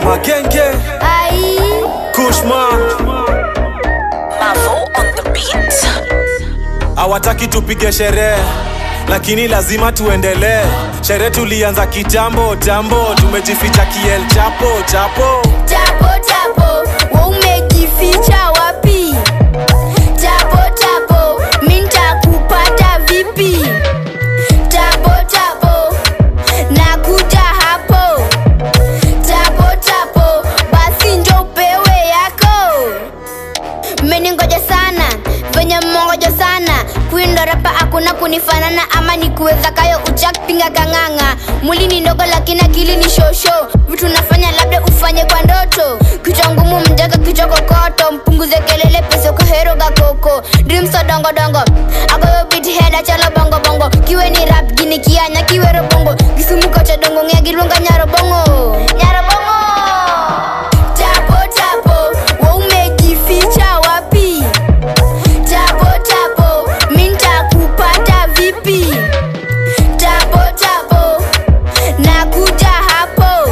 magenge Ai, kushma Mavo on the beat. hawataki tupige sherehe lakini lazima tuendelee sherehe tulianza kitambo tambo tumejificha kiel chapo chapo tapo tapo, wa umejificha wapi? Tapo tapo, mi nitakupata vipi? Tapo tapo, nakuja hapo. Tapo tapo, basi njo upewe yako. mmeningoja sana venye mmongoja sana kuindo rapa hakuna kunifanana ama ni kuweza kayo uchak pinga kang'ang'a mwili ni ndogo lakini akili ni shosho vitu nafanya labda ufanye kwa ndoto kichwa ngumu mjaka kichwa kokoto mpunguze kelele pesa kohero gakoko dreams so dongo dongo agoyo bit heda chalo bongo bongo kiwe ni rap gini kianya kiwero bongo gisumuko cha dongo ng'e gilwonga nyaro bongo nyaro bongo tapo tapo wa umejificha wapi tapo tapo mi ntakupata vipi tapo tapo nakuja hapo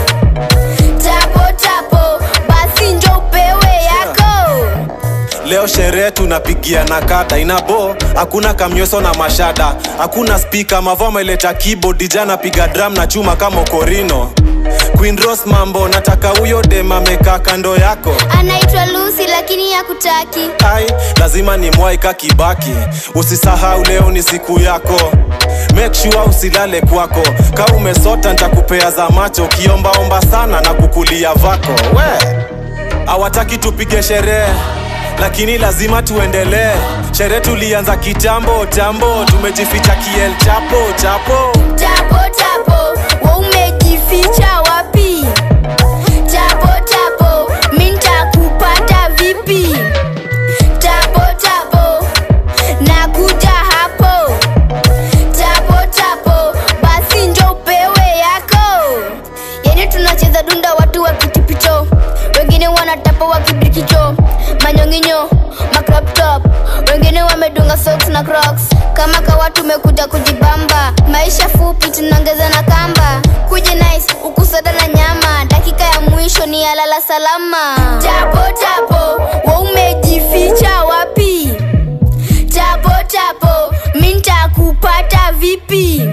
tapo tapo basi njo upewe yako leo sherehe tunapigia na kata inabo hakuna kamnyeso na mashada hakuna spika mavo ameleta keyboard jana piga drum na chuma kama okorino queen rose mambo nataka huyo dem amekaa kando yako anaitwa lusi lakini yakutaki ai lazima ni mwaika kibaki usisahau leo ni siku yako make sure usilale kwako ka umesota ntakupea za macho ukiombaomba sana na kukulia vako we hawataki tupige sherehe lakini lazima tuendelee sherehe tulianza kitambo tambo tumejificha kiel chapo chapo tapo tapo wa umejificha wapi tapo tapo mi ntakupata vipi tapo tapo nakuja hapo tapo tapo basi njo upewe yako yani tunacheza dunda watu wakitipicho wengine wanatapa wakibirikicho manyonginyo macroptop wengine wamedunga socks na crocs kama kawa tumekuja kujibamba maisha fupi tunaongeza na kamba kuja nice ukusada na nyama dakika ya mwisho ni alala salama tapo tapo wa umejificha wapi tapo tapo mi ntakupata vipi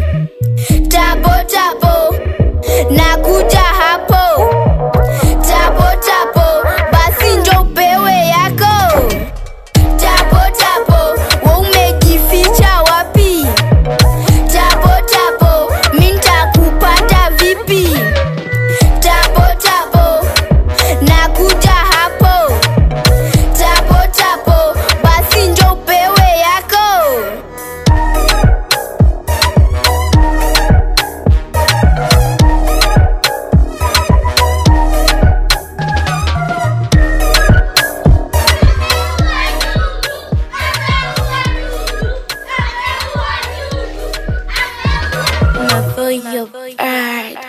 tapo tapo nakuja hapo tapo tapo basi njo upewe yako tapo tapo wa umejificha wapi tapo tapo mi ntakupata vipi tapo tapo nakuja hapo tapo tapo basi njo upewe yako Mavo, your art.